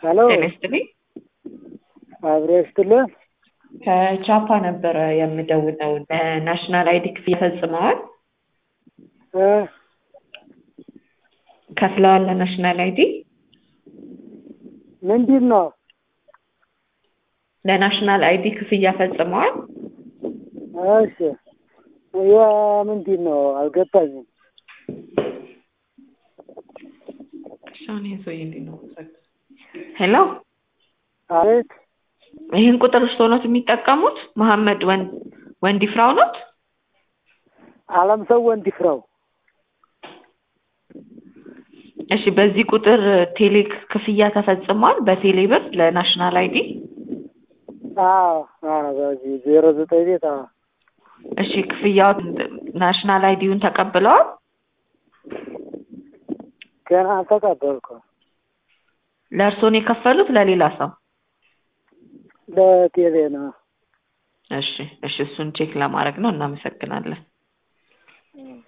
ሄሎ ጤና ይስጥልኝ። አብሮ ይስጥልን። ከቻፓ ነበረ የምደውለው። ለናሽናል አይዲ ክፍያ ፈጽመዋል? እ ከፍለዋል ለናሽናል አይዲ? ምንድን ነው? ለናሽናል አይዲ ክፍያ ፈጽመዋል? እሺ ያ ምንድን ነው አልገባኝም። ሄሎ አቤት ይህን ቁጥር እርስዎ ኖት የሚጠቀሙት? መሐመድ ወን- ወንዲ ፍራው ኖት? አለም ሰው ወንድ ፍራው እሺ በዚህ ቁጥር ቴሌ ክፍያ ተፈጽሟል? በቴሌ ብር ለናሽናል አይዲ? አዎ አዎ በዚህ ዜሮ ዘጠኝ ቤት አዎ እሺ ክፍያው ናሽናል አይዲውን ተቀብለዋል? ገና አልተቀበልኩም። ለእርስዎ ነው የከፈሉት ለሌላ ሰው? ለቴሌ ነው። እሺ እሺ እሱን ቼክ ለማድረግ ነው። እናመሰግናለን። እ